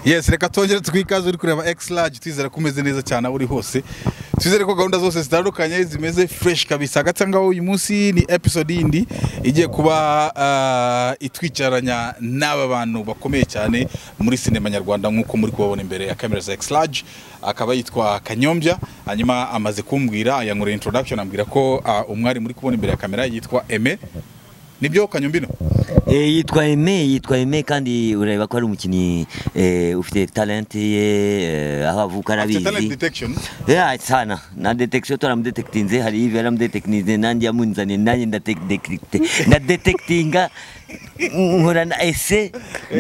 yesi reka twongere twikaze uri kureba ekisi rage twizere ko umeze neza cyane aho uri hose twizere ko gahunda zose zitandukanye zimeze fureshi kabisa hagati aho ngaho uyu munsi ni episode yindi igiye kuba ah, itwicaranya n'aba bantu bakomeye cyane muri sinema nyarwanda nk'uko muri kubabona imbere ya kamera za ekisi rage akaba yitwa kanyombya hanyuma amaze kumbwira yankorera introduction ambwira ko ah, umwari muri kubona imbere ya kamera yitwa eme nibyo kanyombino Eh, yitwa Aime yitwa Aime kandi urareba ko ari umukinnyi eh, ufite talent ye eh, aho avuka afite talent arabizi detection Yeah, sana na detection twaramudetekitinze hari hivi yaramudetekitinze nanjye yamunzaniye nanjye ndadetekitinga ndadetekitinga nkora na ese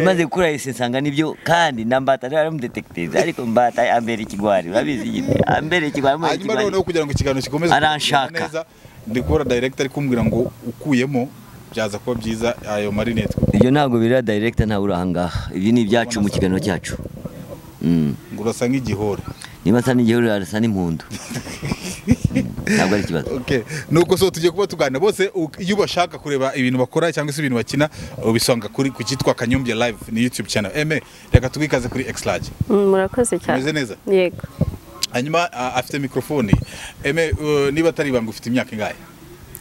maze gukora ese nsanga nibyo kandi na mbata rero yaramudetekitinze ariko mbata ambera ikigwari urabizi nyine ambera ikigwari amubera hanyuma ikigwari. noneho kugira ngo ikiganiro gikomeze kugenda Aranshaka. neza ndi kubona director ari kumbwira ngo ukuyemo byaza kuba byiza ayo marinete ibyo ntabwo birira director ntawe uri ahangaha ibyo ni ibyacu mu kiganiro cyacu Mm. ngo urasa nk'igihore niba asa n'igihuriro arasa n'impundu ntabwo ari ikibazo okay nuko so tugiye kuba tuganira bose u- iyo bashaka kureba ibintu bakora cyangwa se ibintu bakina ubisanga kuri ku cyitwa kanyombya live ni youtube channel eme reka tubikaze kuri exlage Mm, murakoze cyane Umeze neza? yego hanyuma a- afite mikrofoni eme uh, niba atari ibanga ufite imyaka ingahe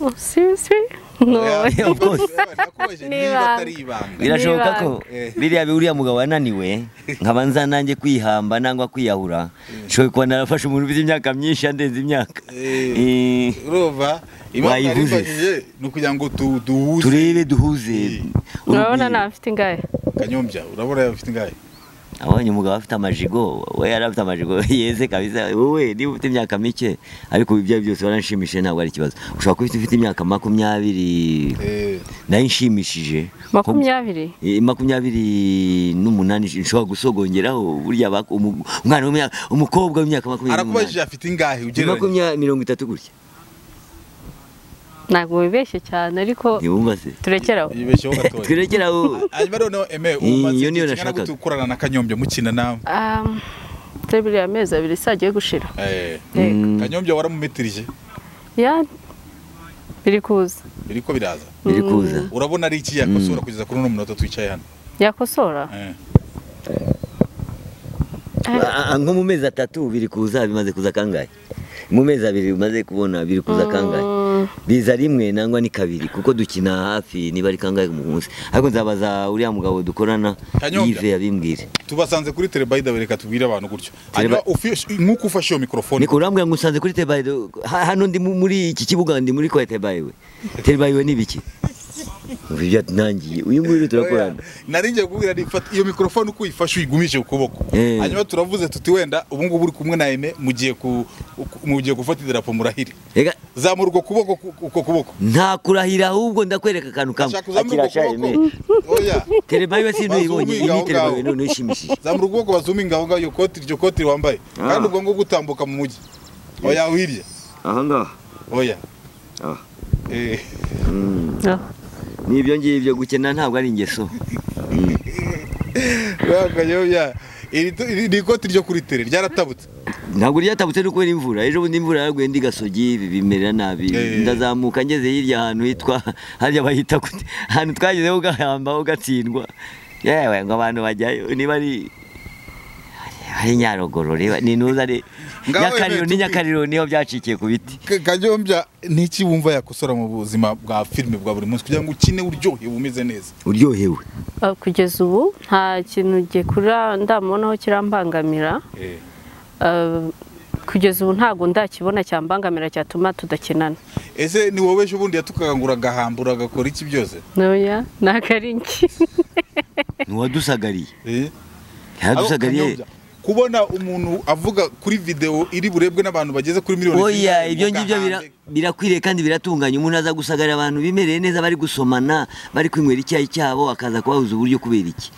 Oh, seriously? No. Yeah, of course. nakubajije, Ni niba ibanga. atari ibanga birashoboka ko Eh. biriya uriya mugabo wananiwe nkaba nza nanjye kwihamba nangwa kwiyahura nshobora kuba narafashe umuntu ufite imyaka myinshi yandenze imyaka Eh, urova impamvu Wayivuze. naribajije ni ukugira ngo tu- duhuze turebe duhuze Eh. urabona ntafite ingahe kanyombya urabona afite ingahe abonye umugabo afite amajigo we yari afite amajigo yeze kabisa wowe niba ufite imyaka mike ariko ibi ibyo ari byo byose waranshimishije ntabwo ari ikibazo ushobora kuba ufite imyaka makumyabiri Eh, nayo inshimishije makumyabiri Eh, makumyabiri n'umunani nshobora gusogongeraho burya bak- umu- umwana w'imyaka umukobwa w'imyaka makumyabiri arakubajije n'umunani afite ingahe ugereranya makumyabiri mirongo itatu gutya ntabwo wibeshye cyane ariko ntiwumva se turekeraho yibeshyeho gatoya twerekera aho hanyuma noneho eme Eh, umaze iyo niyo igihe kingana gute nashakaga. ukorana na kanyombya mukina nawe Um, turi buriya amezi abiri sagiye gushira Eh, yego Mm, kanyombya waramumetirije ya biri kuza biri ko biraza biri kuza urabona ari iki yakosora kugeza kuri uno munota twicaye hano yakosora Eh, Ah, ah, nko mu mezi atatu biri kuza bimaze kuza kangahe mu mezi abiri bimaze kubona biri kuza kangahe Mm, biza rimwe nangwa ni kabiri kuko dukina hafi niba ari kangahe ku munsi ariko nzabaza uriya mugabo dukorana Kanyombya. yive yabimbwire tubasanze kuri telebayida reka tubwire abantu gutyo Hanyuma Teleba- ufi- nk'uko ufashe iyo mikrofone niko urambwira ngo usanze kuri tebayi hano ndi mu- muri iki kibuga ndi muri kwa tebayi we tebayi we ni biki Ubu ibyo nangiye uyu nguyu turakorana naringiye kubwira nti, fata iyo mikrofone uko uyifashe uyigumije ku kuboko Eh. hanyuma turavuze tuti wenda ubu ngubu uri kumwe na eme mugiye ku- uku- mugiye gufata idarapo murahire Reka, zamura uko kuboko ku- uko kuboko nta kurahira ahubwo ndakwereka akantu kamwe Ashaka uzamure uko kuboko oya tebayi we sinuyibonye iyi Bazuminga ni aho tebayi we ngaho. none ishimishije zamura ukuboko bazuminga aho ngaho iyo koti iryo koti wambaye Ah. kandi ubwo ngubwo utambuka mu mujyi oya hirya aha ngaha oya Ah. Eh, no. n'ibyo ngibyo gukena ntabwo ari ingeso ya kanyombya iri tu- iri- ni ikoti ryo kuri tere ryaratabutse ntabwo ryatabutse no kubera imvura ejo bundi imvura yaraguye ndi gasogi ibi bimerera nabi Eh. ndazamuka ngeze hirya ahantu hitwa harya bahita gute ahantu twagezeho ugahamba ugatsindwa yewe ngo abantu bajyayo niba ari ari nyaruguru reba ni ntuza ari Ngaho nyakariro Eve, ni tupi- nyakariro niho byacikiye ku biti Ka- kanyombya niki wumva yakosora mu buzima bwa filime bwa buri munsi kugira ngo ukine uryohewe umeze neza uryohewe Ah, kugeza ubu nta kintu gikura ndamubonaho kirambangamira Ah, kugeza ubu ntabwo ndakibona cyambangamira cyatuma tudakinana ese ni wowe ejo bundi yatukaga ngo uragahambura agakora iki byose noya ni akaringi ntiwadusagariye Eh? Ariko ntiwadusagariye Kanyombya, kubona umuntu avuga kuri videwo iri burebwe n'abantu bageze kuri miliyoni oya icyenda, ibyo ngibyo ugahambe. bira- birakwiriye kandi biratunganye umuntu aza gusagarira abantu bimereye neza bari gusomana bari kwinywera icyayi cyabo akaza kubabuza uburyo kubera iki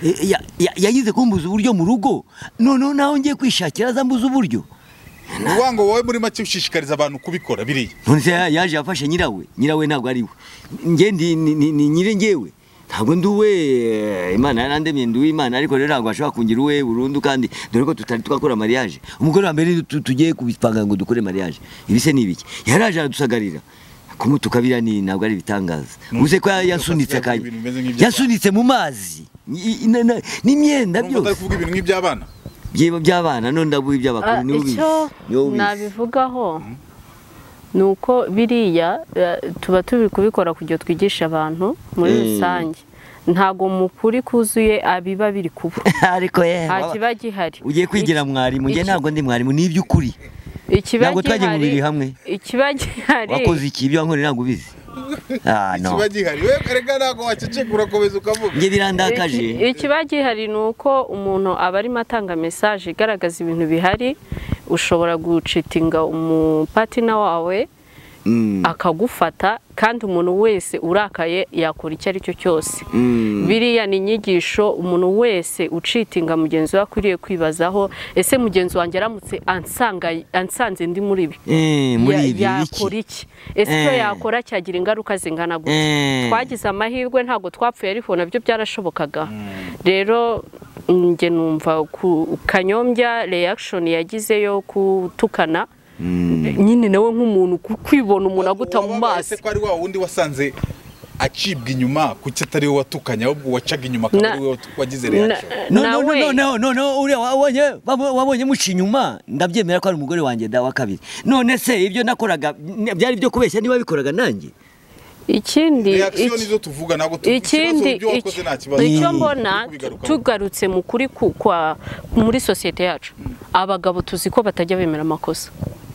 E, ya- ya- yagize kumbuza uburyo mu rugo noneho naho ngiye kwishakira aza mbuza uburyo ni ukuvuga ngo wowe muri make ushishikariza abantu kubikora biriya none se ya- yaje yafashe nyirawe nyirawe ntabwo ari we njye ndi ni- ni ni nyiri njyewe ntabwo ndi uwe eh, imana yarandemye ndi uw'imana ariko rero ntabwo ashobora kungira uwe burundu kandi dore ko tutari twakora mariage umugore wa mbere tu- tugiye kubipanga ngo dukore mariage ibi se ni ibiki yaraje aradusagarira kumutuka biriya ni ntabwo ari ibitangaza Ni uze ko uburyo yasunitse bafata akanya ibintu bimeze nk'iby'abantu. yasunitse mu mazi i- i- na- na- n'imyenda urumva utari byose kuvuga ibintu nk'iby'abana byaba by'abana none ndavuye iby'abakuru Ah, nibo bizi icyo nibo bizi nabivugaho ni uko biriya eh, tuba turi kubikora kugira ngo twigishe abantu muri Mm. rusange ntabwo mu kuri kuzuye abiba biri kuba ariko yewe nta baba- kiba gihari ugiye kwigira mwarimu njye iki- ntabwo ndi mwarimu ni iby'ukuri ikiba ntabwo twagiye mu gihari- birori hamwe. ikiba gihari wakoze iki ibyo wankoreye ntabwo ubizi ah no kiba gihari we reka ntabwo waceceka urakomeza ukavuga njye Iki- birandakaje ikiba gihari ni uko umuntu aba arimo atanga mesaje igaragaza ibintu bihari ushobora gucitinga umupatina wawe Mm, akagufata kandi umuntu wese urakaye yakora icyo ari cyo cyose mm. biriya ni inyigisho umuntu wese ucitinga mugenzi we akwiriye kwibazaho ese mugenzi wanjye aramutse ansanga- ansanze ndi muri ibi Eh, ya- muri ibi iki yakora iki ese icyo Eh. yakora cyagira ingaruka zingana gute Eh, twagize amahirwe ntabwo twapfuye ariko nabyo byarashobokaga rero njye numva ku kanyombya reaction yagize yo kutukana mm. nyine nawe nk'umuntu ku- kwibona umuntu aguta mu Wababaye maso se ko ari wa wundi wasanze acibwa inyuma kuki atari we watukanye ahubwo wacaga inyuma akaba Na- ari we watu- wagize reaction Na- no no nawe- no no no no uriya wabonye wabo- wabonye muca inyuma ndabyemera ko ari umugore wanjye da wa kabiri none se ibyo nakoraga n- byari byo kubeshya niba bikuraga nanjye ikindi reaction iki- nizo tuvuga ntabwo tu- ikibazo ikindi ibyo wakoze iki- nta kibazo icyo Turi mbona kubigarukaho. tugarutse mu kuri ku- kwa muri sosiyete yacu abagabo tuzi ko batajya bemera amakosa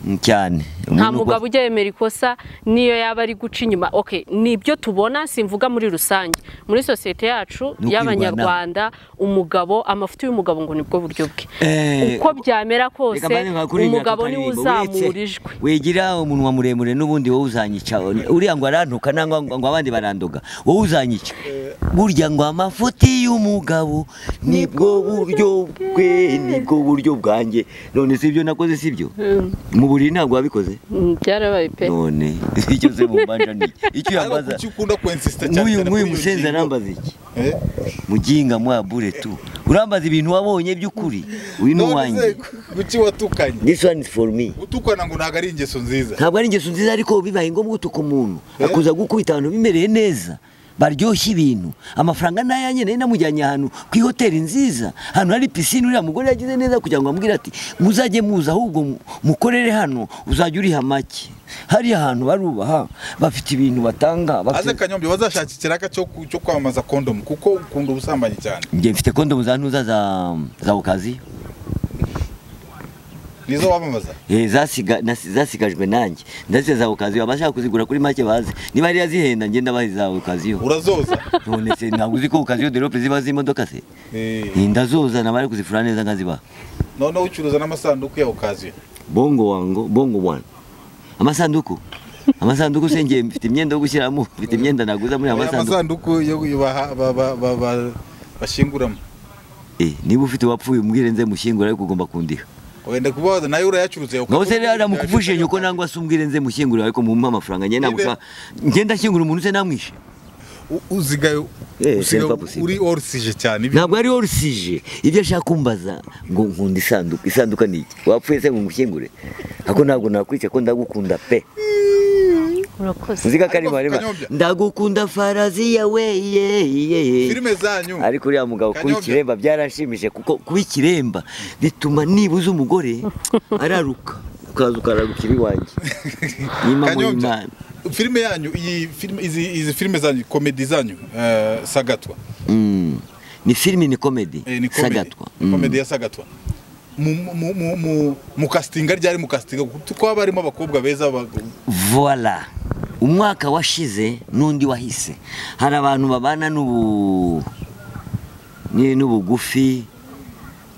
Mm, cyane nta Umuntu uko- mugabo ujya yemera ikosa niyo yaba ari guca inyuma okay nibyo tubona simvuga muri rusange muri sosiyete yacu Ni ukwirwanaho. y'abanyarwanda umugabo amafuti y'umugabo ngo nibwo buryo bwe Eh, uko byamera kose Reka mbanze nkakurigira umugabo aka niwe karirimbo. uzamura Uretse ijwi Wegira umunwa muremure n'ubundi wowe uzanyica. Uriya ngo arantuka nangwa ngo ngo abandi barandoga. Wowe uzanyica. Burya ngo amafuti y'umugabo nibwo buryo bwe nibwo buryo bwanjye. None si ibyo nakoze si byo? Mm, Mu buriri ntabwo wabikoze? mm, byarabaye pe None icyo se mumbanja ni iki? icyo ariko yambaza. kuki ukunda kwensisita cyane Nk'uyu cyane nk'uyu kuri iyo musenzi ngingo? arambaza iki? Eh? Muginga mwa bure tu. Urambaza ibintu wabonye by'ukuri. Uyu ni none se uwanjye. kuki watukanye This one is for me. gutukana ngo ntabwo ari ingeso nziza ntabwo ari ingeso nziza ariko bibaye ngombwa utuka umuntu akuza gukubita abantu bimereye neza baryoshye ibintu amafaranga n'ayanjye nari namujyanye ahantu ku ihoteli nziza ahantu hari pisine uriya mugore yagize neza kugira ngo amubwire ati muzajye muza ahubwo mu- mukorere hano uzajya uriha make hariya hantu barubaha bafite ibintu aze batanga bafite kanyombe bazashaka ikiraka cyo ku- cyo kwamamaza kondomu kuko ukunda ubusambanyi cyane njye mfite kondomu za ntuza za za okaziyo nizo wamamaza Eh, zasiga- nasi- zasigajwe nanjye ndetse za okaziyo abashaka kuzigura kuri make baze niba ariya zihenda ngenda bahe za okaziyo urazoza none se ntabwo uzi ko okaziyo derope ziba z'imodoka se Eh, ndazozana bari kuzifura neza nkazibaha noneho ucuruza n'amasanduku ya okaziyo bongo wango bongo wana amasanduku amasanduku se ngiye mfite imyenda yo gushyiramo mfite imyenda naguza muri aya Aya masanduku masanduku yo baha- ba- ba- ba- ba- bashinguramo Eh, niba ufite uwapfuye umbwire nze mushyingura ariko ugomba kundiha wenda kubabaza nayo urayacuruza ngaho se rero namukuvuje nyoko nangwa se umbwire nze mushyingura ariko mumpe amafaranga njye namushaka ngenda nshyingura umuntu se namwishe uzigaye Eh, usigaye c'est pas possible. uri orisije cyane ibyo ntabwo ari orusije ibyo ashaka kumbaza ngo nkunda isanduku isanduka ni iki wapfuye se ngo ngushyingure ariko ntabwo nakwica ko ndagukunda pe urakoze Nzika kari marima. Kanyombya. Ndagukunda farazi yawe ye ye. filime zanyu Ariko uriya mugabo Kanyombya. kuba ikiremba byaranshimije kuko kuba ikiremba bituma nibuze umugore araruka ukaza ukararukira iwanjye. Nyima mu Kanyombya. Imana. filime yanyu iyi filime izi izi filime zanyu komedi zanyu eh, sagatwa Mm. Ni filimi ni komedi. Eh, ni komedi. Sagatwa. Mm. komedi ya sagatwa mu mu mu mu mu castinga ryari mu castinga kuko haba harimo abakobwa beza abagabo Voila. Umwaka washize n'undi wahise. Hari abantu babana n'ubu ni- n'ubugufi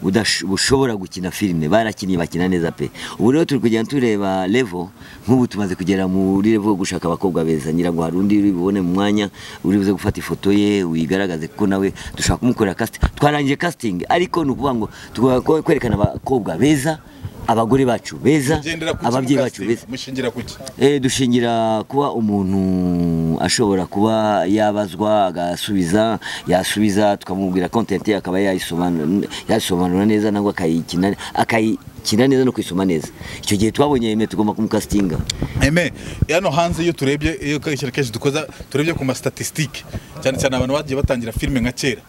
budash- bushobora gukina filime barakinnye bakina neza pe ubu rero turi kugenda tureba levo nk'ubu tumaze kugera muri levo yo gushaka abakobwa beza nyirago hari undi uri bubone mu mwanya uri buze gufata ifoto ye wigaragaze kuko nawe dushaka kumukorera casting twarangije casting ariko ni ukuvuga ngo tugomba kwe- kwerekana abakobwa beza abagore bacu beza ugendera ku ababyeyi bacu beza mushingira kuki Eh, dushingira kuba umuntu ashobora kuba yabazwa agasubiza yasubiza tukamubwira content ye akaba yayisobanura yayisobanura neza nangwa akayikina akayikina neza no kuyisoma neza icyo gihe twabonye yeme tugomba kumukasitinga Eme, hano hanze iyo turebye iyo kenshi na kenshi dukoza turebye ku ma statistique cyane cyane abantu bagiye batangira filime nka kera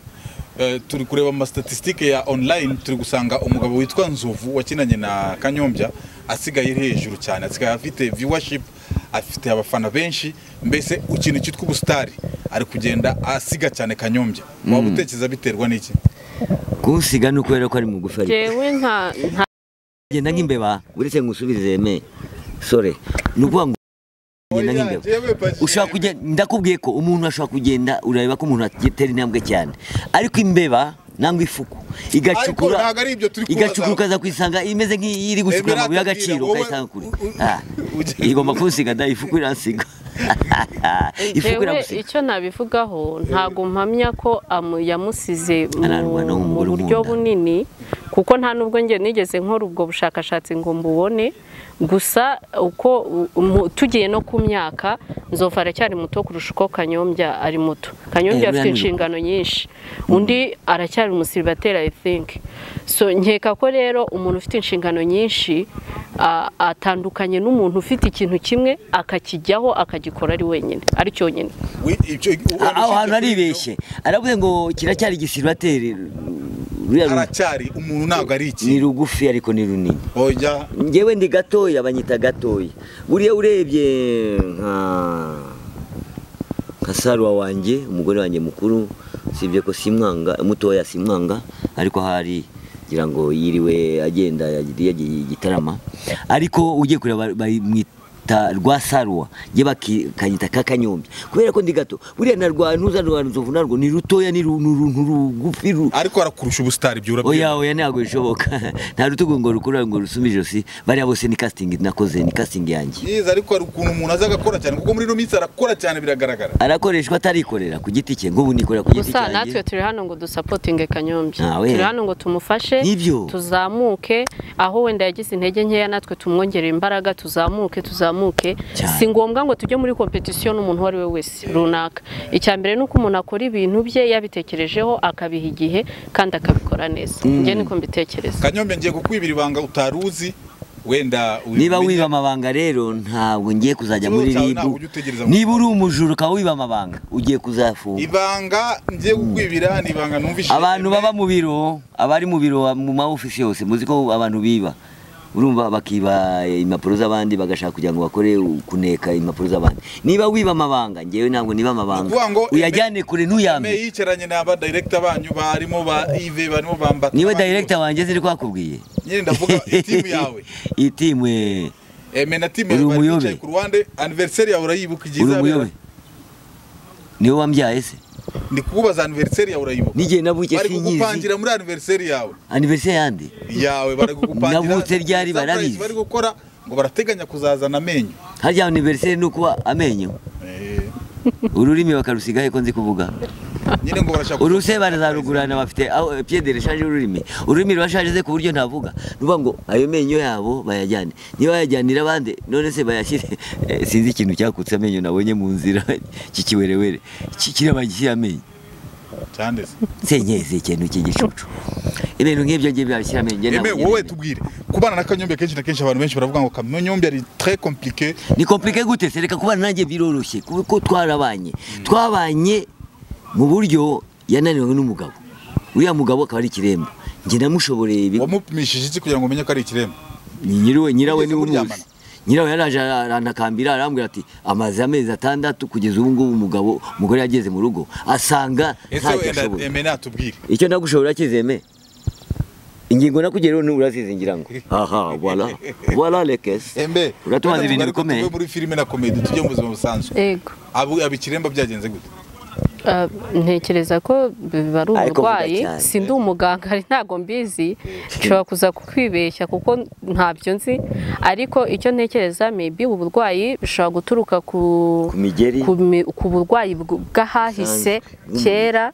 eh, turi kureba amasitatistike ya online turi gusanga umugabo witwa nzovu wakinanye na kanyombya asigaye ari hejuru cyane asigaye afite viewership afite abafana benshi mbese ikintu cyitwa ubusitari ari kugenda asiga cyane kanyombya waba utekereza biterwa n'iki kuwusiga ni ukubera ko ari mugufi ariko jewe nta nta genda nk'imbeba uretse ngusubize me sore ni ukuvuga ngo genda nk'imbeba ushobora kugenda ndakubwiye ko umuntu ashobora kugenda urareba ko umuntu atera intambwe cyane ariko imbeba nangwa ifuku igacukura Ariko ntabwo ari ibyo turi kubaza. igacukura ukaza kuyisanga imeze nk'iri gusuka Emerald amabuye y'agaciro abwira, ukayisanga wowe- kure u- u- Ah, ujya- igomba kunsiga da ifuku iransiga ifuku jewe iragusiga icyo nabivugaho ntabwo mpamya ko amu- yamusize mu- Ararwana mu n'umugore buryo ukunda. bunini kuko nta nubwo njye nigeze nkora ubwo bushakashatsi ngo mbubone gusa uko mu- tugiye no ku myaka nzovu aracyari muto kurusha uko kanyombya ari muto Eh, kanyombya afite buriya ni- inshingano nyinshi undi aracyari umusiribateri i think so nkeka ko rero umuntu ufite inshingano nyinshi a- atandukanye n'umuntu ufite ikintu kimwe akakijyaho akagikora ari wenyine ari cyonyine Wi- icyo- Ah, aho hantu aribeshye aravuze ngo kiracyari igisibateri aracyari umuntu ntabwo ari iki ni rugufi ariko ni runini oya ngewe ndi gatoya banyita gatoya buriya urebye nka nka saruwa wanjye umugore wanjye mukuru usibye ko simwanga mutoya simwanga ariko hari ngira ngo yiriwe agenda yagiye yagiye igitarama ariko ugiye kureba bamwita rwa saruwa njye bakanyita ka kanyombi kubera ko ndi gato buriya na rwa ntuza rwa nzovu narwo ni rutoya ni ru- ni ru- ni rugufi ru- ariko arakurusha ubusitari byura oya oya ntabwo bishoboka nta rutugu ngo rukurura ngo rusume ijosi bariya bose ni casting nakoze ni casting yanjye yize ariko hari ukuntu umuntu aza agakora cyane kuko muri ino minsi arakora cyane biragaragara arakoreshwa atarikorera ku giti cye ngo ubu nikorera ku giti gusa natwe cyanjye turi hano ngo dusapotinge kanyombya Ah, we. turi hano ngo tumufashe Nibyo. tuzamuke aho wenda yagize intege nkeya natwe tumwongerera imbaraga tuzamuke tuzamuke Cyane. si ngombwa ngo tujye muri kompetisiyo n'umuntu uwo ari we wese runaka icya mbere ni uko umuntu akora ibintu bye yabitekerejeho akabiha igihe kandi akabikora neza njye niko mbitekereza kanyombe ngiye kukwibira ibanga utari uzi wenda ubimenye. niba wiba amabanga rero ntabwo ngiye kuzajya Ikibazo muri cyawe ribu ntabwo ujya utegereza ngo- niba uri umujura ukaba wiba amabanga ugiye kuzafunga ibanga ngiye kukwibira ni ibanga numvise abantu baba mu biro abari mu biro mu ma office yose muzi ko abantu biba urumva bakiba impapuro z'abandi bagashaka kugira ngo bakore kuneka impapuro z'abandi niba wiba amabanga ngewe ntabwo niba amabanga Ukuvuga ngo- uyajyane kure ntuyambe Me yicaranye n'aba director banyu barimo ba Yves barimo bambata niwe abandi director wanjye ziri kwakubwiye nyine ndavuga itimu yawe itimu eh, eme na timu Uri yawe bari umuyobe. bicaye ku ruhande anniversaire yawe urayibuka igihe uri izabera umuyobe niwe wambyaye se ndi kukubaza anniversaire yawe urayibuka Nijye navuye bari sinyizi. kugupangira muri anniversaire yawe anniversaire yandi yawe bari kugupangira Navutse surprise ryari barabizi. bari gukora ngo barateganya kuzazana amenyo harya anniversaire ni ukuba amenyo Eh, ururimi bakarusiga he ko nzi kuvuga nyine ngo barashaka uruse barazarugurana bafite aho eh, pied de rechange y'ururimi ururimi rurashaje ze ku buryo ntavuga nuvuga ngo ayo menyo yabo bayajyane niba bayajyanira abandi none se bayashyire eh, sinzi ikintu cyakutse amenyo nabonye mu nzira kikiwerewere kirabagishyira amenyo cyane se senyeze ikintu cy'igicucu ibintu nk'ibyo ngibyo byashyira amenyo njye Eme ntabwo wowe ngerageza. tubwire kubana na kanyombe kenshi na kenshi abantu benshi baravuga ngo kanyombe ari très compliqué ni komplike gute se reka kubana nanjye biroroshye kuko twarabanye twabanye mu buryo yananiwe n'umugabo uriya mugabo akaba ari ikiremba njye namushoboreye ibi wamupimishije iki kugira ngo umenye ko ari ikiremba ni nyiriwe nyirawe Wigeze niwe umuzi muryamana? nyirawe yaraje arantakambira arambwira ati amaze amezi atandatu kugeza ubu ngubu umugabo umugore yageze mu rugo asanga ese ntacyo wenda ashoboye eme natubwire icyo nagushobora kizeme ingingo nakugeraho ni urazizi ngira ngo aha voila voila lekesi embe uratumaza ibintu Ariko tuve bikomeye muri filime na komedi tujye mu buzima busanzwe yego Abu- aba ikiremba byagenze gute Uh, ntekereza ko biba ari Ariko vuga uburwayi cyane. si ndi umuganga ari ntabwo mbizi nshobora kuza kukwibeshya kuko ntabyo nzi ariko icyo ntekereza maybe ubu burwayi bushobora guturuka ku ku migeri ku mi- ku burwayi bw- bw'ahahise Busanzwe. kera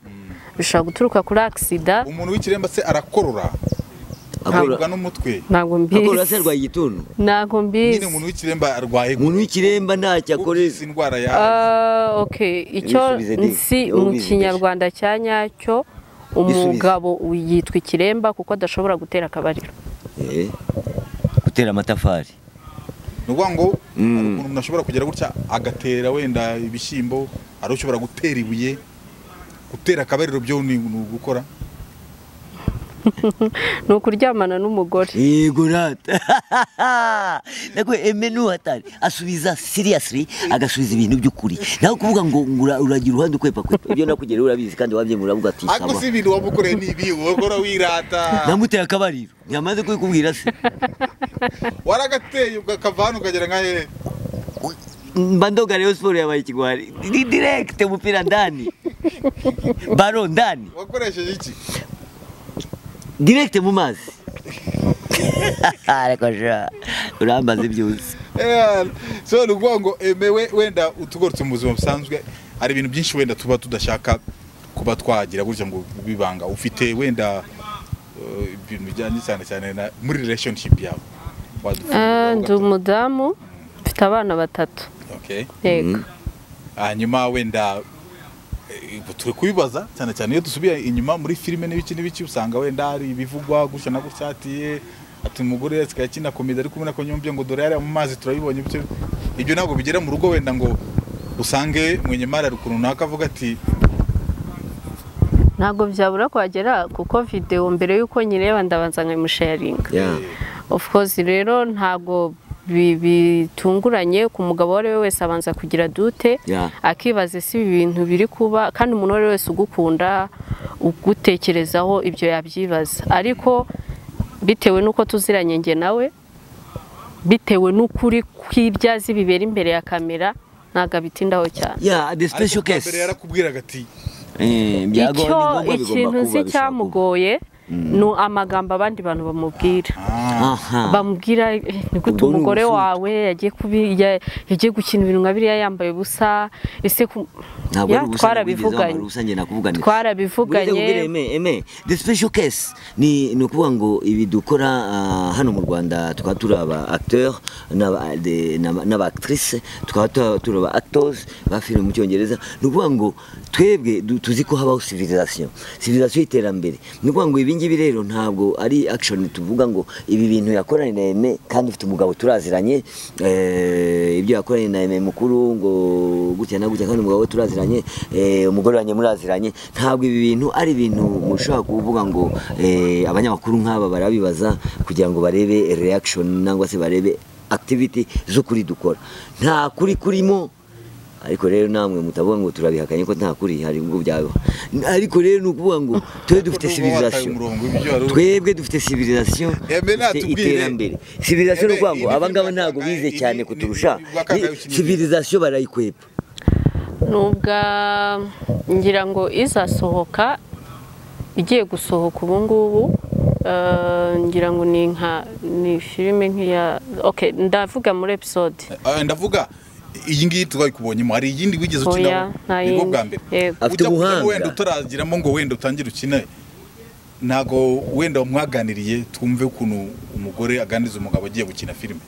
bishobora guturuka kuri agisida umuntu w'ikiremba se arakorora akora aribwa n'umutwe ntabwo akora se mbizi arwaye igituntu ntabwo nyine mbizi umuntu w'ikiremba arwaye umuntu w'ikiremba ntacyo akoreza akoreza indwara ya Ah, ok icyo Ibisubize ndi- nsi wowe mu ubizigije. kinyarwanda cya nyacyo umugabo yitwa ikiremba kuko adashobora gutera akabariro Eh, gutera amatafari ni ukuvuga ngo Mm. hari ukuntu umuntu ashobora kugera gutya agatera wenda ibishyimbo ari ushobora gutera ibuye gutera akabariro byo ni ni ugukora ni ukuryamana n'umugore yego rata nako emenu hatari asubiza seriously agasubiza ibintu by'ukuri naho kuvuga ngo ngo ura- uragira uruhande ukwepa kwepa ibyo nakugera urabizi kandi wabyemura uravuga ati ariko sawa si ibintu waba ukoreye ni ibi ukora wirata namuteye akabariro ntiyamaze kubikubwira se waragateye ukakavana ukagera nka hehe mbandoga rero siporo yabaye ikigwari ni direkite umupira ndani baro ndani wakoresheje iki direkite mu mazi ariko sha urambaze byose Eh, so ni ukuvuga ngo eme we- wenda utugoretse mu buzima busanzwe hari ibintu byinshi wenda tuba tudashaka kuba twagira gutya ngo bibanga ufite wenda eh, ibintu bijyanye cyane cyane na muri relationship yawe Ah, ndi Wadufunga, umudamu mfite abana batatu okay. yego hanyuma wenda eh, turi kubibaza cyane cyane iyo dusubiye inyuma muri filime n'ibiki n'ibiki usanga wenda hari ibivugwa gutya na gutya ati "Eh, ati umugore asigaye akina komedi ariko ubona ko nyumvye ngo dore yari mu mazi turabibonye bityo ibyo ntabwo bigera mu rugo wenda ngo usange mwenyemari ari ukuntu runaka avuga ati ntabwo byabura kuhagera kuko videwo mbere y'uko nyireba ndabanza nkayimusharinga yeah. of course rero ntabwo bi- bitunguranye ku mugabo uwo ari we wese abanza kugira dute Yeah. akibaza ese ibi bintu biri kuba kandi umuntu uwo ari we wese ugukunda ugutekerezaho ibyo yabyibaza ariko bitewe n'uko tuziranye njye nawe bitewe n'ukuri kw'ibyazi bibera imbere ya kamera ntabwo abitindaho cyane yeah the ariko special bwa case mbere yarakubwiraga ati eh byago icyo ni ngombwa ikintu bigomba nzi kuba bishakuba cyamugoye ni amagambo abandi bantu bamubwira ah, aha bamubwira "Eh, ni gute Ubwo ni umugore ubusugi." wawe yagiye kubi- ya- yagiye gukina ibintu nka biriya yambaye ubusa ese ku- ntabwo Ya, ari ubusa twarabivuganye ubusange nakuvuganira Burya twarabivuganye nkubwire, Aime, Aime, the special case ni ni ukuvuga ngo ibi dukora ah, hano mu rwanda tukaba turi aba acteur n'aba- de- n'aba n'aba actrice tukaba tu- turi aba actors ba filime mu cyongereza ni ukuvuga ngo twebwe du- tuzi ko habaho civilisation civilisation y'iterambere ni ukuvuga ngo ibi ngibi rero ntabwo ari action tuvuga ngo ibi bintu yakoranye na Aime kandi ufite umugabo turaziranye eh, ibyo yakoranye na Aime mukuru ngo gutya na gutya kandi umugabo we turaziranye eh, umugore wanjye muraziranye ntabwo ibi bintu ari ibintu mushobora kuvuga ngo eh, abanyamakuru nk'aba barabibaza kugira ngo barebe reaction nangwa se barebe activity z'ukuri dukora nta kuri kurimo ariko rero namwe mutavuga ngo turabihakanye ko nta kuri hari ubwo byaba ariko rero ni ukuvuga ngo twe dufite Ariko n'ubwo wataye civilisation umurongo w'ibyo wari uri- twebwe dufite civilisation Eme, dufite natubwire. iterambere civilisation ni Eme, ukuvuga ngo ibi abangaba by'ubwakanga, ntabwo bize ibi- cyane ibi- kuturusha iby'ubwakanga Ni- bikinira- civilisation barayikwepa nubwa ngira ngo izasohoka igiye gusohoka ubu ngubu eh, ngira ngo ni nka ni filime nk'iya okay ndavuga muri episode Ah, ndavuga iyi ngiyi twayikubonyemo hari iyindi wigeze Oya, ukinaho nta nibwo yindi. bwa mbere Yego. Afite Ujya kujyamo ubuhanga. wenda utaragiramo ngo wenda utangire ukine ntago wenda mwaganiriye twumve ukuntu umugore aganiriza umugabo agiye gukina filime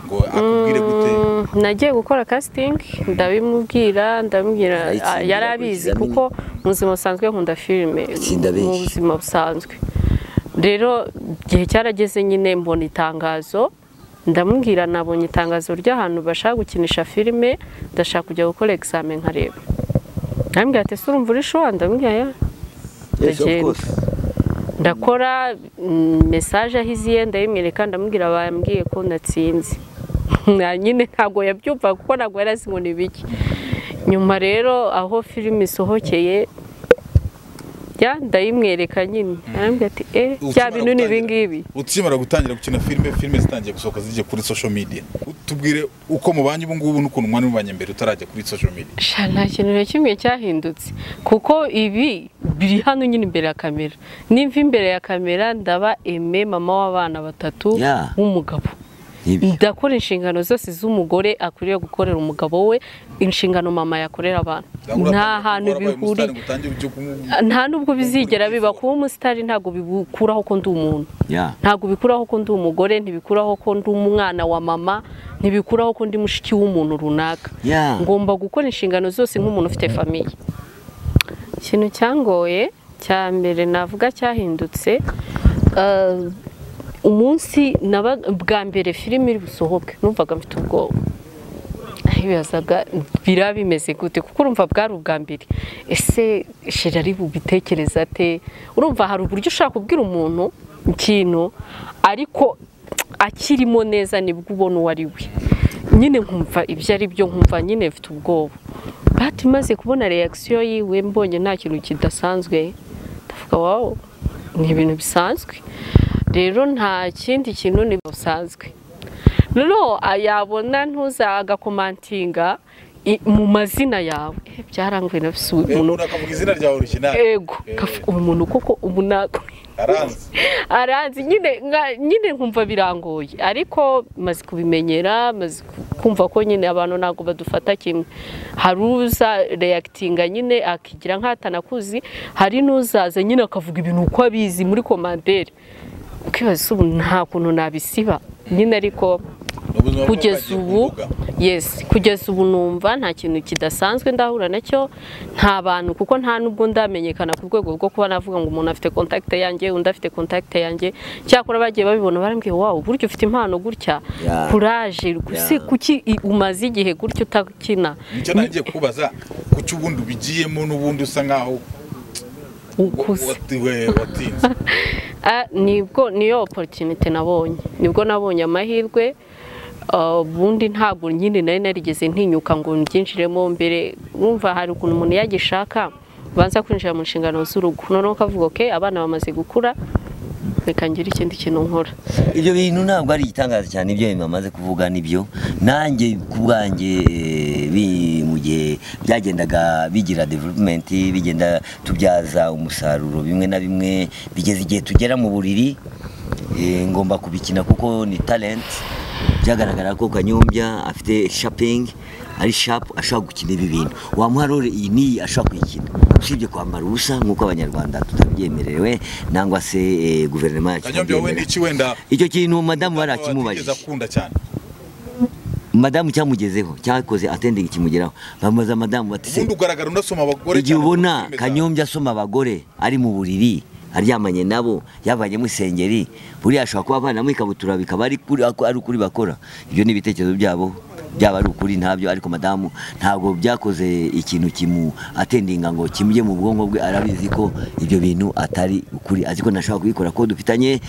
ngo akubwire gute Mm, nagiye gukora casting ndabimubwira ndamubwira Arayitsinda, ah, yari akurikiza abizi kuko mu buzima busanzwe nkunda filime Itsinda benshi. mu buzima busanzwe rero igihe cyarageze nyine mbona itangazo ndamubwira nabonye itangazo ry'ahantu bashaka gukinisha filime ndashaka kujya gukora examen nkareba ndamubwira ati "Ese urumva urishowa ndamubwira "Yeah." Yes, of Ndagenda. course. ndakora mm, mesaje aho iziye ndayimwereka ndamubwira bambwiye ko natsinze Na nyine ntabwo yabyumva kuko ntabwo yari azi ngo ni ibiki nyuma rero aho filime isohokeye ya ndayimwereka nyine arambwira ati eh bya Ukimara bintu ni gutangira- ibingibi ukimara gutangira gukina filime filime zitangiye gusohoka zijya kuri social media tubwire uko mubanye ubu ngubu n'ukuntu mwana mubanye mbere utarajya kuri social media sha nta kintu na kimwe cyahindutse kuko ibi biri hano nyine imbere ya kamera nimva imbere ya kamera ndaba eme mama w'abana batatu Yeah. w'umugabo Nibyo. ndakora inshingano zose z'umugore akwiriye gukorera umugabo we inshingano mama yakorera abantu nta hantu bihuriye nta n'ubwo bizigera biba kuba umusitari ntabwo bikuraho ko ndi umuntu Yeah. ntabwo bikuraho ko ndi umugore ntibikuraho ko ndi umwana wa mama ntibikuraho ko ndi mushiki w'umuntu runaka Yeah. ngomba gukora inshingano zose nk'umuntu ufite famiye ikintu cyangoye cya mbere navuga cyahindutse eh, umunsi naba- bwa mbere filime iri busohoke numvaga mfite ubwoba bibazaga biraba bimeze gute kuko urumva bwari ubwa mbere ese shira ari bubitekereze ate urumva hari uburyo ushaka kubwira umuntu ikintu ariko akirimo neza nibwo ubona uwo ari we nyine nkumva ibyo ari byo nkumva nyine mfite ubwoba bati maze kubona reakisiyo yiwe mbonye nta kintu kidasanzwe ndavuga wawo ni ibintu bisanzwe rero nta kindi kintu ni bisanzwe rero yabona ntuzagakomantinga mu mazina yawe Eh, byaranguye na fisi uyu umuntu muntu akavuga izina ryawe original ego kafu- uyu muntu kuko ubu ntabwo aranze aranzi nyine nka- nyine nkumva birangoye ariko maze kubimenyera maze kumva ko nyine abantu ntabwo badufata kimwe hari uza reyakitinga nyine akigira nk'atanakuzi hari n'uzaza nyine akavuga ibintu uko abizi muri komandere ukibaza ubu nta kuntu nabisiba nyine ariko Ni ubuzima bwo kugeza bagiye ku ubu mbuga. yes kugeza ubu numva nta kintu kidasanzwe ndahura nacyo nta bantu kuko nta nubwo ndamenyekana ku rwego rwo kuba navuga ngo umuntu afite kontakite yanjye undi afite kontakite yanjye cyakora bagiye babibona barambwiye wawe uburyo ufite impano gutya Yeah. kuraje se Yeah. kuki i- umaze igihe gutya utakina nicyo nagiye kubaza kuki ubundi ubigiyemo n'ubundi usa nkaho ukuze wati- we- watinze Ah, nibwo niyo opportunity nabonye nibwo nabonye amahirwe ah, ubundi ntabwo nyine nari narigeze ntinyuka ngo mbyinjiremo mbere wumva hari ukuntu umuntu yagishaka ubanza kwinjira mu nshingano z'urugo noneho ukavuga ok abana bamaze gukura reka ngire ikindi kintu nkora ibyo bintu ntabwo ari igitangaza cyane ibyo bintu bamaze kuvuga nibyo nanjye ku bwanjye eh, bi- mu gihe byagendaga bigira development bigenda tubyaza umusaruro bimwe na bimwe bigeze igihe tugera mu buriri eh, ngomba kubikina kuko ni talent byagaragara ko kanyombya afite shopping ari sharp ashobora gukina ibi bintu wamuha role iyi n'iyi ashobora kuyikina usibye kwambara ubusa nk'uko abanyarwanda tutabyemerewe nangwa se eh, guverinoma yacu kanyombya wowe itabyemera. niki wenda icyo kintu madamu wari watigeze akimubajije akunda cyane madamu cyamugezeho cyakoze atendingi kimugeraho bamubaza madamu bati se ubundi ugaragara unasoma abagore igihe cyane ubona mu filime zawe. kanyombya asoma abagore ari mu buriri aryamanye nabo yavanyemo isengeri buriya ashobora kuba avanamo ikabutura bikaba ari kuri- ako- ari ukuri bakora ibyo ni ibitekerezo byabo byaba ari ukuri ntabyo ariko madamu ntabwo byakoze ikintu kimu atendinga ngo kimujye mu bwonko bwe arabizi ko ibyo bintu atari ukuri azi ko ntashobora kubikora ko dufitanye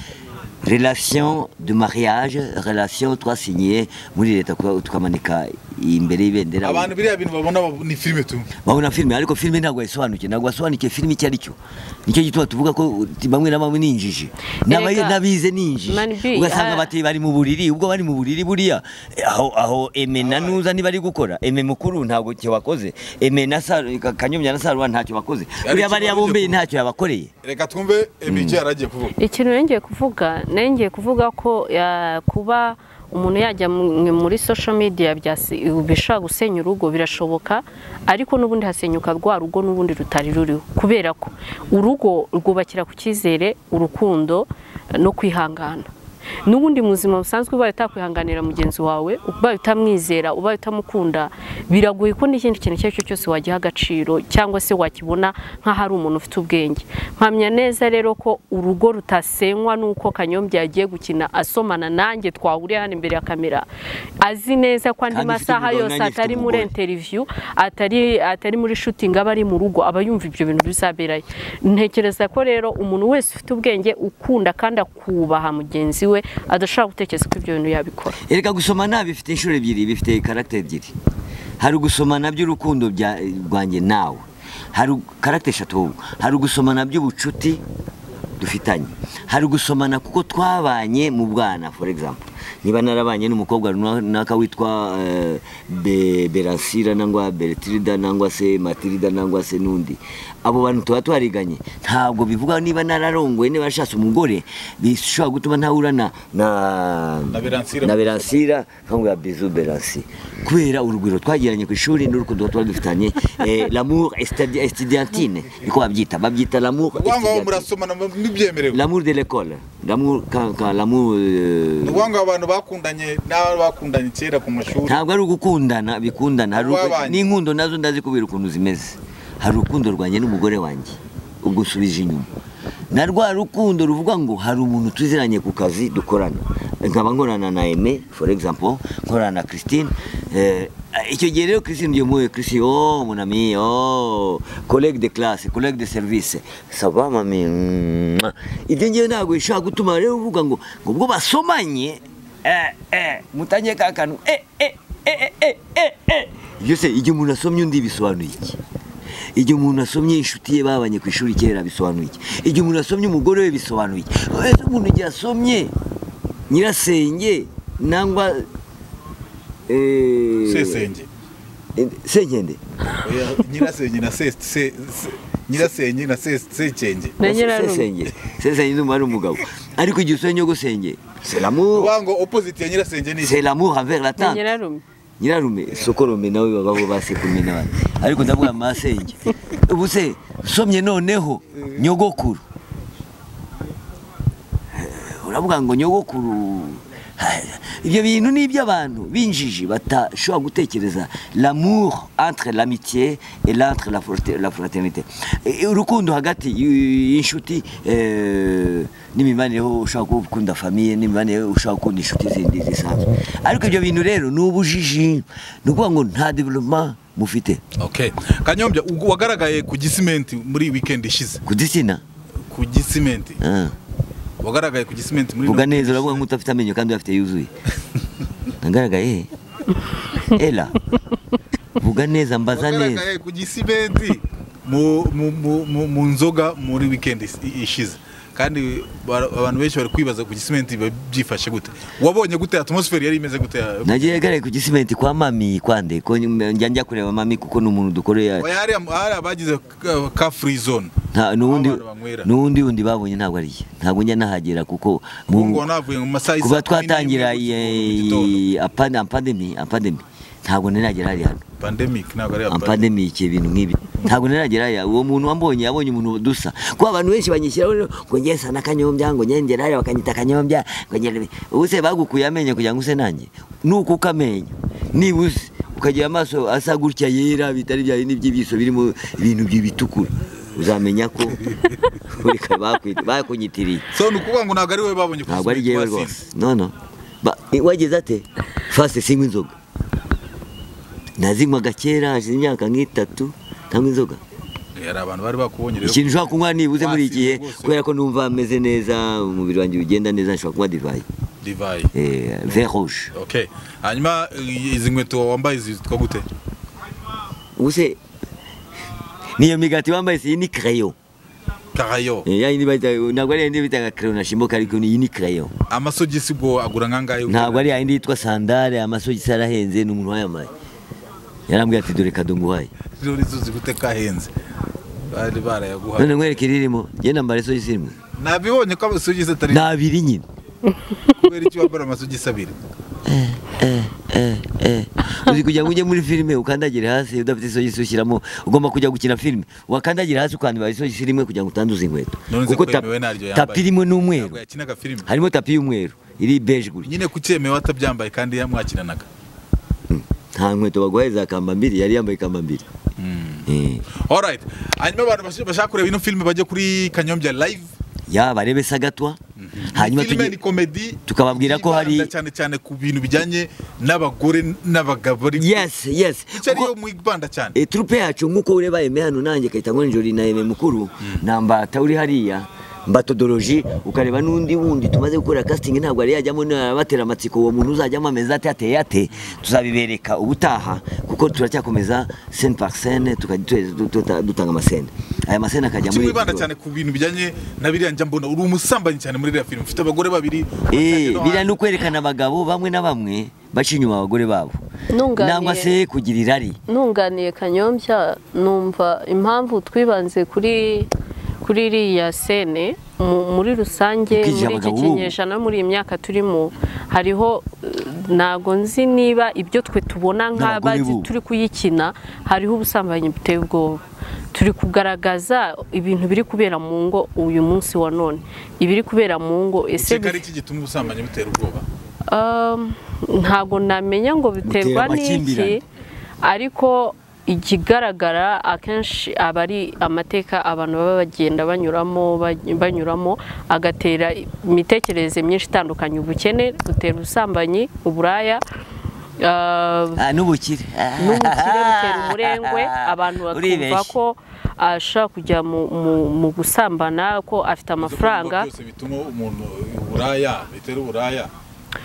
relation de mariage relation twasinyiye muri leta kuba- tukamanika imbere y'ibendera abantu biriya bintu babona bab- ni filime tu babona filime ariko filime ntabwo yasobanukiwe ntabwo wasobanukiwe filime icyo ari cyo nicyo gituma tuvuga ko uti, bamwe na bamwe ni injiji N'abaye- Erega, n'abize ni injiji Mani B, ugasanga ah. bati bari mu buriri ubwo bari mu buriri buriya eh, aho aho eme na nuza niba ari gukora eme mukuru ntabwo cyo wakoze eme na Saru- Ka- kanyobya na saruwa ntacyo bakoze Ariko buriya bariya ikibazo bombi cyo- ntacyo yabakoreye reka twumve emigi yaragiye kuvuga ikintu yongeye kuvuga nari ngiye kuvuga ko ya, kuba umuntu yajya mu- muri social media byasi- bishobora gusenya urugo birashoboka ariko n'ubundi hasenyuka rwa rugo n'ubundi rutari ruriho kubera ko urugo rwubakira ku cyizere urukundo no kwihangana n'ubundi mu buzima busanzwe ubaye utakwihanganira mugenzi wawe ubaye utamwizera ubaye utamukunda biragoye ko n'ikindi kintu icyo ari cyo cyose wagiha agaciro cyangwa se wakibona nk'ahari umuntu ufite ubwenge mpamya neza rero ko urugo rutasenywa n'uko kanyombya yagiye gukina asomana nanjye twahuriye hano imbere ya kamera azi neza ko andi Kandi ufite masaha umugabo yose nanjye mfite atari muri umugore. interiviyu atari atari muri shutingi aba ari mu rugo aba yumva ibyo bintu bizaberayo ntekereza ko rero umuntu wese ufite ubwenge ukunda kandi akubaha mugenzi we adashobora gutekereza ko ibyo bintu yabikora erega gusoma nta bifite inshuro ebyiri bifite karagiteri ebyiri hari ugusomana by'urukundo bya- rwanjye nawe hari karagiteri eshatu ahubwo hari ugusomana by'ubucuti dufitanye hari ugusomana kuko twabanye mu bwana for example niba narabanye n'umukobwa runaka witwa eh, Be- berasira nangwa beretirida nangwa se matirida nangwa se n'undi abo bantu tuba twariganye ntabwo bivuga niba nararongoye niba nashatse umugore bishobora gutuma ntahura na na Na Beransira. na beransira nkamubwira bizu beransi kubera urugwiro twagiranye ku ishuri n'urukundo tuba dufitanye eh, l'amour estudi- estudiantine niko babyita babyita l'amour ni wangwa estudiantine. murasomana mu- n'ibyemerewe L'amour de l'école. L'amour, quand, quand l'amour... euh, ni wangwa abantu bakundanye n'abo bakundanye kera ku mashuri ntabwo ari ugukundana bikundana hari urukundo- Babanye. n'inkundo nazo ndazi kubera ukuntu zimeze hari urukundo rwanjye n'umugore wanjye ubwo usubije inyuma na rwa rukundo ruvuga ngo hari umuntu tuziranye ku kazi dukorana nkaba nkorana na Aime for example nkorana na Christine eh, icyo gihe rero Christine ugiye muhuye Christine oh mon ami oh collègue de classe collègue de service sava mami mwah." ibyo ngiye ntabwo bishobora gutuma rero uvuga ngo ngo ubwo basomanye eh eh mutangiye ka kantu eh eh eh eh eh eh eh byose igihe umuntu asomye undi bisobanuye iki igihe umuntu asomye inshuti ye babanye ku ishuri kera bisobanuye iki igihe umuntu asomye umugore we bisobanuye iki ese umuntu igihe asomye nyirasenge nangwa eh, sesenge eh, senkende Oya, nyirasenge na se- se- se- nyirasenge na se- sekenge Na nyirarume. sesenge sesenge ndumva ari umugabo ariko igihe usomye nyogosenge c'est l'amour uvuga ngo opposite ya nyirasenge ni iki? c'est l'amour envers la tante nyirarume nyirarume sokorome nawe bababo basekurume n'abandi ariko ndavuga masenge ubu se usomye noneho nyogokuru Eh, uravuga ngo nyogokuru Ha, ibyo bintu ni iby'abantu b'injiji batashobora gutekereza l'amour entre l'amitié et l'entre la frate- la fraternité Eh, urukundo hagati y- y'inshuti eh, n'imibanire ho ushobora gukunda famiye n'imibanire ho ushobora gukunda inshuti zindi zisanzwe ariko ibyo bintu rero ni ubujiji ni ukuvuga ngo nta development mufite okay kanyombya ubwo wagaragaye ku gisimenti muri weekend ishize ku gitsina ku gisimenti Ah. wagaragaye ku gisimenti muri vuga no- neza uravuga nk'udafite amenyo kandi uyafite yuzuye nagaragaye era vuga neza mbaza neza wagaragaye ku gisimenti mu, mu, mu, mu, mu nzoga muri weekend is- i- ishize kandi bara- abantu benshi bari kwibaza ku gisimenti biba byifashe gute wabonye gute atmosfere yari imeze gute nagiye gare ku gisimenti kwa mami kwande ko nyuma- njya njya kureba mami kuko ni umuntu dukorera Oya, hariya- hariya bagize ka- ka free zone nta n'ubundi abantu banywera. n'ubundi wundi babonye ntabwo ari ye ntabwo njya nahagera kuko mu- ubu ngubu navuye mu masaha y'isa kuva kumi n'imwe twatangira mu gitondo. apandemi apandemi ntabwo ntaragera hariya pandemic ntabwo ari apandemic pandemic ibintu nk'ibi ntabwo ntaragera hariya uwo muntu wambonye yabonye umuntu dusa kuko abantu benshi banyishyiraho rero ngo njye sa na kanyombya ngo njye ngera hariya bakanyita kanyombya ngo njye ubu se bagukuye amenyo kugira ngo use nanjye nuko uko amenyo nibuze ukagira amaso asa gutya yera bitari bya bindi by'ibiso birimo ibintu bitukura uzamenya ko ureka bakwita- bakunyitiriye so ni ukuvuga ngo ntabwo ari wowe babonye ntabwo ari kuziba yewe ikibazo. rwose no no Ba- wageze ate fasite sinywa inzoga nazinywaga kera hashize imyaka nk'itatu ntanywa inzoga hari abantu bari bakubonye rero ikintu ushobora kunywa nibuze muri iki gihe Wasinze rwose. kubera ko numva meze neza umubiri wanjye ugenda neza nshobora kunywa divayi divayi Eh, vin rouge okay hanyuma i- izi nkweto wambaye zitwa gute ubuse niyo migati wambaye si iyi ni crayon karayo Eh, ya yindi bayita- ntabwo ari yindi bitaga crayon na shimoka ariko ni iyi ni crayon amasogisi ubwo agura nkangahe ntabwo ari yayindi yitwa sandare amasogisi arahenze ni umuntu wayamaye yarambwira ati dore kadunguhaye none tuzi gute kahenze bari barayaguhaye none nkwereke iririmo genda mbara isogisi rimwe nabibonye ko amasogisi atari ni abiri nyine kubera icyo wambara amasogisi abiri Eh, eh, eh. uzi kugira ngo ujye muri filime ukandagire hasi udafite isogisi ushyiramo ugomba kujya gukina filime wakandagire hasi ukandibara isogisi rimwe kugira ngo utanduze inkweto none nzi kuko ko tap- yemewe naryo yambaye tapi irimo ni umweru ntabwo yakinaga filime harimo tapi y'umweru iri beje gutya nyine kucyemewe atabyambaye kandi yamwakinanaga nta nkweto baguhaye za kambambiri yari yambaye kambambiri Eh. alright hanyuma abantu bash- bashaka kureba ino filime bajye kuri kanyombya live ya barebe sagatwa hanyuma filime tujye ni komedi tukababwira ko hari- yibanda cyane cyane ku bintu bijyanye n'abagore n'abagabo ariko yes yes icyo Kuko- ariyo mwibanda cyane e, trupe yacu nk'uko ureba yeme hano nanjye kayita nkonjori na yeme mukuru na mbata uri hariya mbatodoroji ukareba n'undi wundi tumaze gukora casting ntabwo ari yajyamo batera amatsiko uwo muntu uzajyamo ameze ate ateye ate tuzabibereka ubutaha kuko turacyakomeza scene par scene tukajya tu- tu- tuta- dutanga amascene aya mascene akajya Kuki muri mwibanda cyane ku bintu bijyanye na biriya njya mbona uri umusambanyi cyane muri iriya filime ufite abagore babiri Eh, no biriya ni hanze. ukwerekana abagabo bamwe na bamwe baca inyuma abagore babo Nunganiye. nangwa se kugira irari nunganiye kanyombya numva impamvu twibanze kuri kuri iriya sene mu- muri rusange Ubwije muri iki abagabo b'ubu. kinyejana muri iyi myaka turimo hariho eh, ntago nzi niba ibyo twe tubona N'abagore nk'abazi b'ubu. turi kuyikina hariho ubusambanyi buteye ubwoba turi kugaragaza ibintu biri kubera mu ngo uyu munsi wa none ibiri kubera mu ngo ese Ukeka ari iki gituma ubusambanyi butera ubwoba Um, ntago namenya ngo biterwa Butera amakimbirane. n'iki ariko ikigaragara akenshi aba ari amateka abantu baba bagenda banyuramo ba- banyuramo agatera imitekerereze myinshi itandukanye ubukene butera ubusambanyi uburaya ah, Ah, n'ubukire n'ubukire butera umurengwe abantu bakumva Uribeshya. ko ashaka kujya mu- mu- mu gusambana ko afite amafaranga Ibyo byose bituma umuntu uburaya bitera uburaya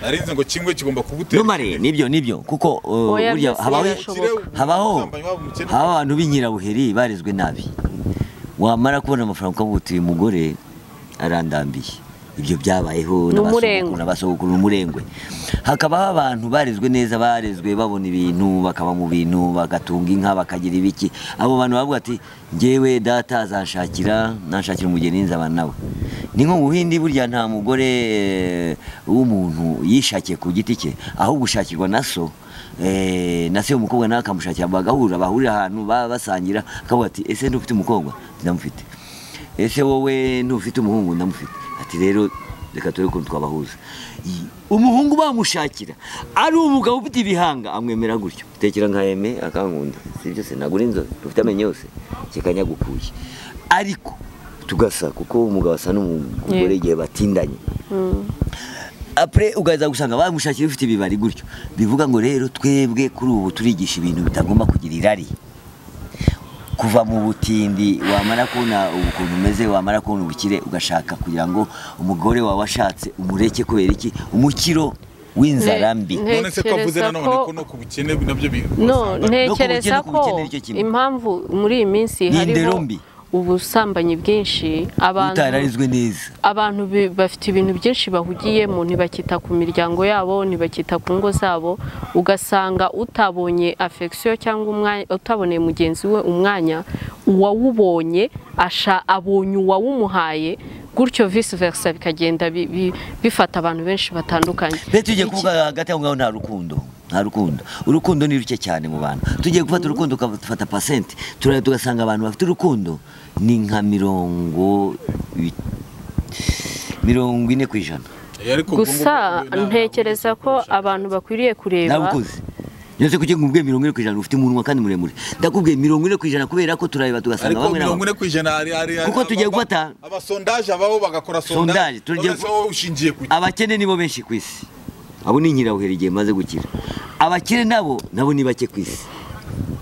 nari nzi ngo kimwe kigomba kugutera numare nibyo nibyo kuko uh, Oya, burya byose habaho birashoboka. habaho Ubusambanyi waba umukene. habaho abantu b'inyirabuheri barezwe nabi wamara kubona amafaranga ukavuga uti uyu mugore arandambiye ibyo byabayeho Ni n'abasogokuru, umurengwe. n'abasogokuru n'umurengwe hakabaho abantu barezwe neza barezwe babona ibintu bakaba mu bintu bagatunga inka bakagira ibiki abo bantu bavuga ati njyewe data azanshakira nanshakira umugeni nzaba nawe ni nko mu buhindi burya nta mugore eh, w'umuntu yishakiye ku giti cye ahubwo ushakirwa na so eh, na se umukobwa nawe akamushakira bagahura bahurira ahantu baba basangira akavuga ati ese ntufite umukobwa ndamufite ese wowe ntufite umuhungu ndamufite ati rero reka turebe ukuntu twabahuza I- umuhungu bamushakira ari umugabo ufite ibihanga amwemera gutyo tekera nka eme akankunda si byose nagura inzobe dufite amenyo yose kikanyagukuye ariko tugasa kuko umugabo asa n'umugore Yego. igihe batindanye apre ugaza gusanga bamushakira ufite ibibari gutyo bivuga ngo rero twebwe kuri ubu turigisha ibintu bitagomba kugira irari kuva mu butindi wamara kubona ukuntu umeze wamara kubona ubukire ugashaka kugira ngo umugore wawe washatse umureke kubera iki umukiro w'inzara Ne- mbi ne- none se ko avuze Ntekereza nanone ko ko- no ku bukene nabyo bi- no ubusambanyi. ntekereza no ku bukene, no ku ko bukene nicyo kimwe. impamvu muri iyi minsi Ni indero hariho mbi. ubusambanyi bwinshi abantu utararizwe neza abantu bi- bafite ibintu byinshi bahugiyemo ntibakita ku miryango yabo ntibakita ku ngo zabo ugasanga utabonye afegisiyo cyangwa umwanya utaboneye mugenzi we umwanya uwawubonye asha abonye uwawumuhaye gutyo visi versa bikagenda bi- bi- bifata abantu benshi batandukanye mbere tugiye Iki- kuvuga hagati aho ngaho nta rukundo nta rukundo urukundo ni ruke cyane mu bantu tugiye gufata urukundo ukafata pasenti turare tugasanga abantu bafite urukundo ni nka mirongo i- mirongo ine ku ijana Eh, ariko ubwo gusa ngubwo nta- ntekereza ko abantu bakwiriye kureba nabukoze yose kugira ngo ubwe mirongo ine ku ijana ufite umunwa kandi muremure ndakubwiye mirongo ine ku ijana kubera ko turareba tugasanga ariko bamwe na mirongo bamwe ine ku ijana hari hari Kuko tugiye gufata- abasondaje ababo bagakora sondaje Sondage, tugiye none se wowe ushingiye ku abakene nibo benshi ku isi abo ni inkirabuheri igihe maze gukira abakire nabo nabo ni bake ku isi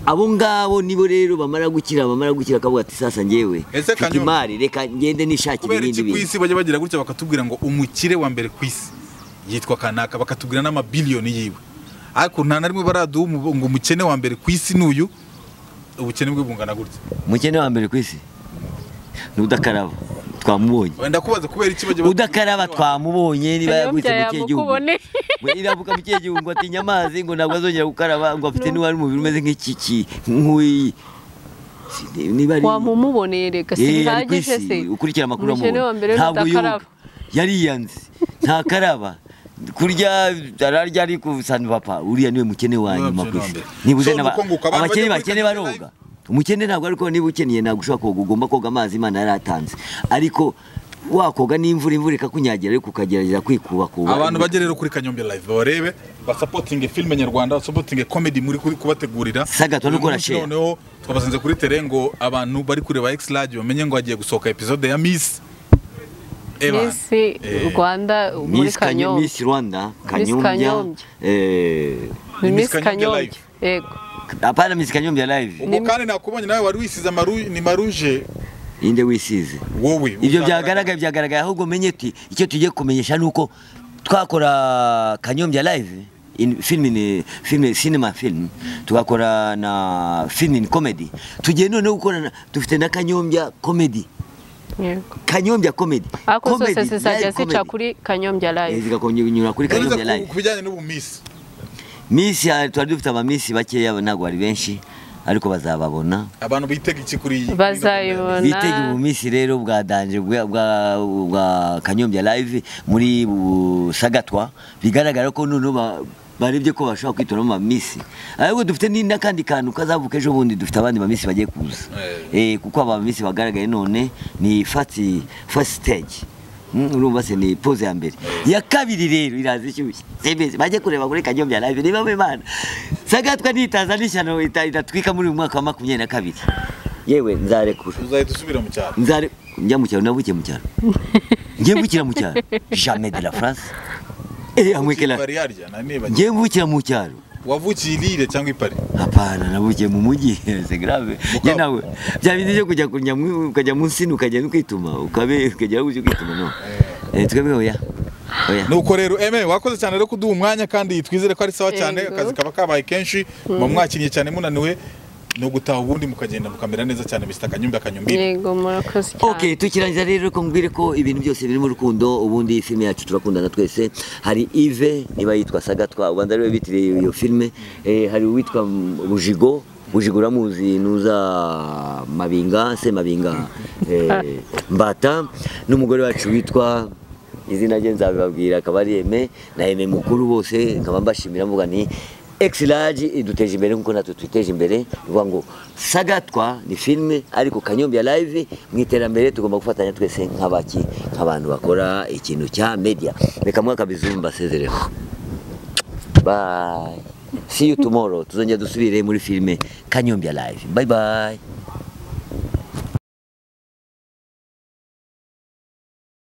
abo ngabo nibo rero bamara gukira bamara gukira akavuga ati sasa njyewe Ese mfite Kanyombya, imari reka ngende nishakire kubera ibindi iki ku bintu isi bajya bagira gutya bakatubwira ngo umukire wa mbere ku isi yitwa kanaka bakatubwira n'amabiliyoni yiwe ariko nta na rimwe baraduha umu- ngo umukene wa mbere ku isi n'uyu ubukene bwe bungana gutya umukene wa mbere ku isi ni udakaraba twamubonye wenda kubaza kubera iki bajya batubwira udakaraba umukene wa- twamubonye niba Kanyombya yagwitse mu kihe gihugu yamukuboneye. We iravuga mu kihe gihugu ngo atinya amazi ngo ntabwo azongera gukaraba ngo afite niba ari umubiri umeze nk'ikiki nk'uyi Si- niba ari wamumuboneye reka si Eh, ari ku bihagije isi, se ukurikira amakuru umukene wa mbere amubona ntabwo yoga rudakaraba yariyanze ntakaraba kurya ararya ari ku sanu papa uriya niwe mukene wa Niwe nyuma mukene ku wa isi mbere. nibuze So, n'aba- nuko nguko abantu abakene bajya muri bakene kaminuza baroga umukene ntabwo ariko niba ukeniye ntabwo ushobora koga ugomba koga amazi imana yaratanze ariko wakoga n'imvura imvura ikakunyagira ariko ukagerageza kwikubakuba abantu bajya rero kuri kanyombe live barebe basapotinge filime nyarwanda basapotinge comedy muri kuri kubategurira Sagatwa Uyu no gukora munsi share. noneho twabasanze kuri tere ngo abantu bari kureba x large bamenye ngo hagiye gusohoka episode ya miss Evan. misi Eh, rwanda muri Miss Kanyo- kanyombya Miss Rwanda Kanyombya Kanyombya. eh, ni Miss Kanyombya misi kanyombya live. yego apana Miss Kanyombya live ubwo kandi nakubonye nawe wari wisize amaru- ni maruje inde wisize wowe ibyo uzagaragara. byagaragaye byagaragaye ahubwo umenye uti icyo tugiye kumenyesha ni uko twakora kanyombya live in film in film cinema film tugakora na film in comedy tugiye noneho gukora na- dufite na kanyombya comedy yego kanyombya comedy ariko zose Comedy, zizajya live zica comedy. kuri kanyombya Eh, live zigakomeza kunyura kuri Uretse kanyombya ku- live ku bijyanye n'ubu miss minsi ya- twari dufite abaminsi bakeya ntabwo bari benshi ariko bazababona abantu bitega iki kuri iyi Bazayibona. Bona- bitege mu minsi rero bwa danje bwa- bwa bwa kanyombya live muri busagatwa bigaragara ko noneho ba- barebye ko bashobora kwitoramo amamisi ariko dufite ni- n'akandi kantu kazavuka ejo bundi dufite abandi bamisi bagiye kuza Eh, kuko aba bamisi bagaragaye none ni fati fasi siteji urumva se ni pose ya mbere iya kabiri rero iraza ishyushye Sebeze, bajye kureba kuri kanyombya live niba mu imana sagatwa nitaza n'ishyano ita- idatwika muri uyu mwaka wa makumyabiri na kabiri yewe nzarekura uzahita usubira mu cyaro nzare njya mu cyaro nabukiye mu cyaro njyewe mbukira mu cyaro jamais de la france eh amwekela Pari harya nanibagiwe njyewe mbukira mu cyaro wavukiye i Lille cyangwa i Paris hapana nabukiye mu mujyi c'est grave njye nawe bya bindi byo kujya kunya mu- ukajya munsi ukajya no kwituma ukabe ukajya uje kwituma no eh twebwe oya oya nuko rero eme wakoze cyane rero kuduha umwanya kandi twizere ko ari sawa cyane Yego. akazi kaba kabaye kenshi muba mwakinnye cyane munaniwe ni ugutaha ubundi mukagenda mukamera neza cyane bisita akanyumbi akanyumbi yego murakoze cyane ok tukirangiza rero ko mbwire ko ibintu byose birimo urukundo ubundi filime yacu turakundana twese hari ive niba yitwa sagatwa ubanza ariwe bitiriye iyo filime eh, hari uwitwa M- bujigo bujigo uramuzi nuza mabinga se mabinga eh, mbata n'umugore wacu witwa izina rye nzabibabwira akaba ari eme na eme mukuru bose nkaba mbashimira mvuga ni Exilage iduteje imbere nkuko natwe twiteje imbere bivuga ngo sagatwa ni filime ariko kanyombi ya live mu iterambere tugomba gufatanya twese nk'abaki nk'abantu bakora ikintu cya media reka mwaka bizumba sezereho bye see you tomorrow tuzongera dusubire muri filime kanyombi ya live bye bye